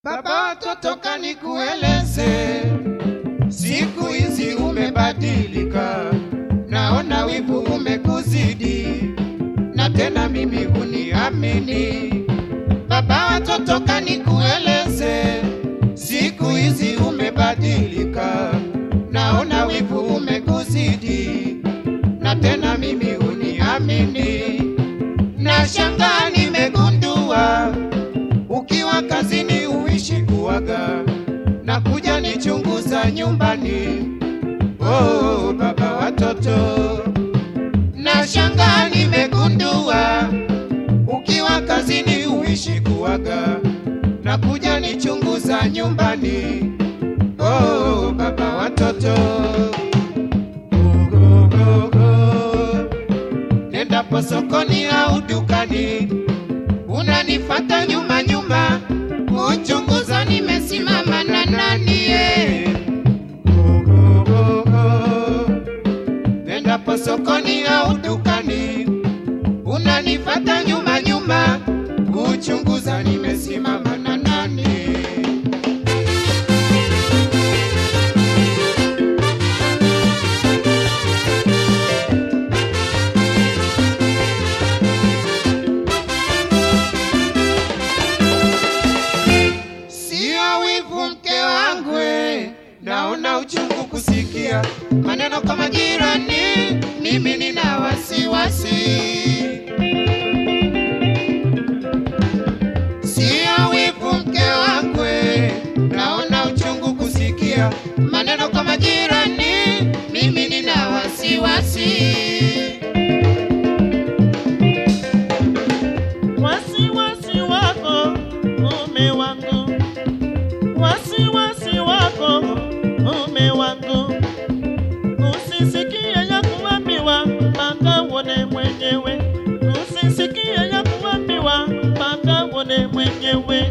Baba watoto kanikueleze, siku hizi umebadilika, naona wivu umekuzidi, na tena mimi huniamini. Baba watoto kanikueleze, siku hizi umebadilika, naona wivu umekuzidi, na tena mimi huniamini. Nashangaa nimegundua ukiwa kazini uishi kuwaga na kuja nichunguza nyumbani. Oh, baba watoto, nashangaa nimegundua ukiwa kazini uishi kuwaga na kuja nichunguza nyumbani. Oh, baba watoto, go, go, go. Nendapo sokoni au dukani unanifata nyuma nyuma, kuchunguza nimesimama na nani ye. Go, go, go, go. Nendapo sokoni au dukani, unanifata nyuma nyuma, kuchunguza nimesimama na nani. Sio wivu mke wangu, we, naona uchungu kusikia maneno kama jirani, mimi nina wasiwasi. Sio wivu mke wangu, we, naona uchungu kusikia maneno kama jirani, mimi nina wasiwasi. wasiwasi wako mume wangu, wasiwasi wako mume wangu, usisikie ya kuambiwa mpaka uone mwenyewe, usisikie ya kuambiwa mpaka uone mwenyewe.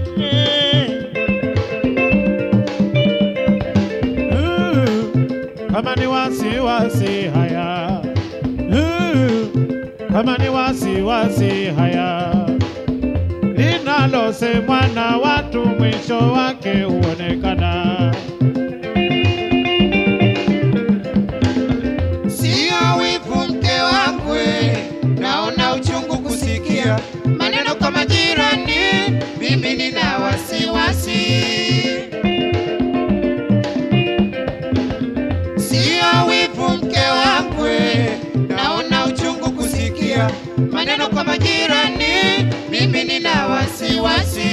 Uh, kama ni wasiwasi haya Uh, kama ni wasiwasi haya linalosemwa na watu mwisho wake huonekana Sio wivu mke wangu, we, naona uchungu kusikia maneno kama jirani, mimi nina wasiwasi. Sio wivu mke wangu, we, naona uchungu kusikia maneno kama jirani, mimi nina wasiwasi.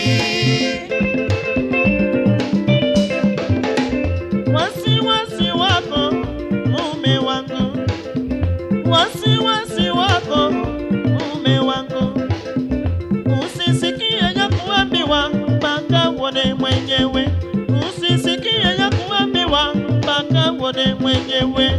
wasiwasi wako mume wangu, wasiwasi wako mume wangu, usisikie ya kuambiwa mpaka uone mwenyewe, usisikie ya kuambiwa mpaka uone mwenyewe.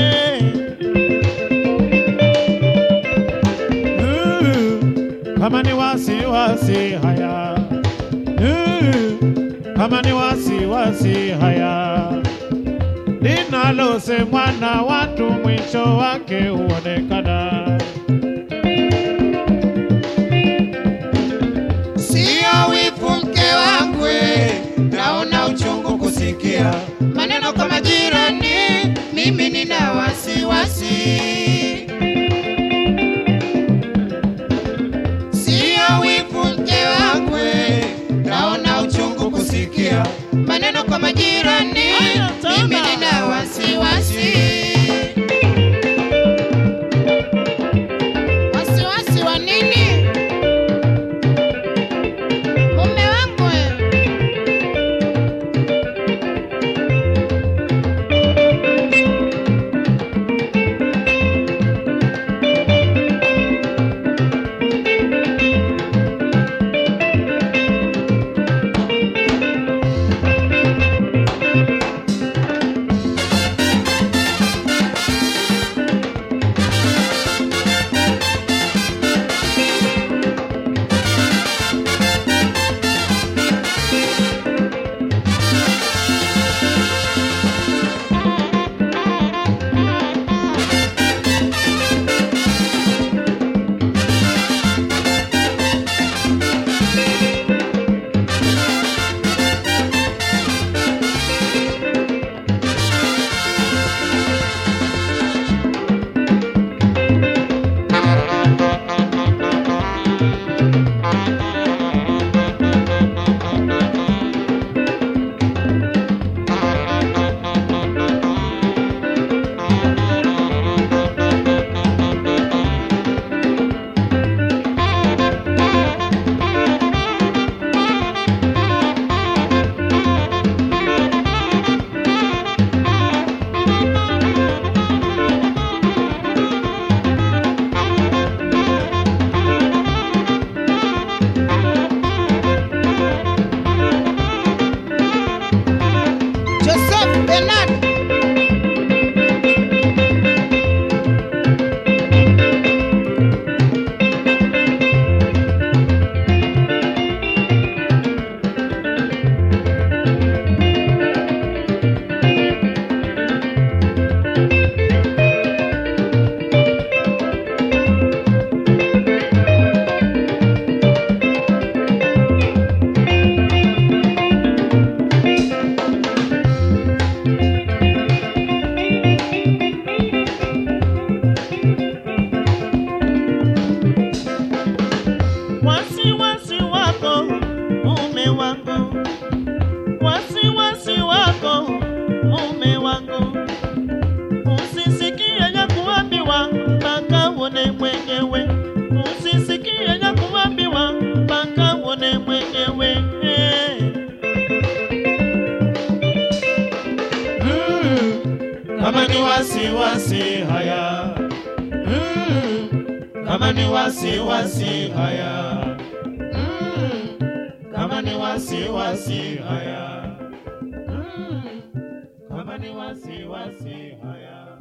Uh, kama ni wasiwasi haya Uh, kama ni wasiwasi haya linalosemwa na watu mwisho wake huonekana Sio wivu mke wangu, we, naona uchungu kusikia maneno kama jirani, mimi nina wasiwasi. Sio wivu mke wangu, we, naona uchungu kusikia maneno kama jirani, Aya, tama. mimi nina wasiwasi. Wasiwasi wa nini? Mume wangu we. kama ni wasiwasi haya mm, kama ni wasiwasi haya mm, kama ni wasiwasi haya mm, kama ni wasiwasi haya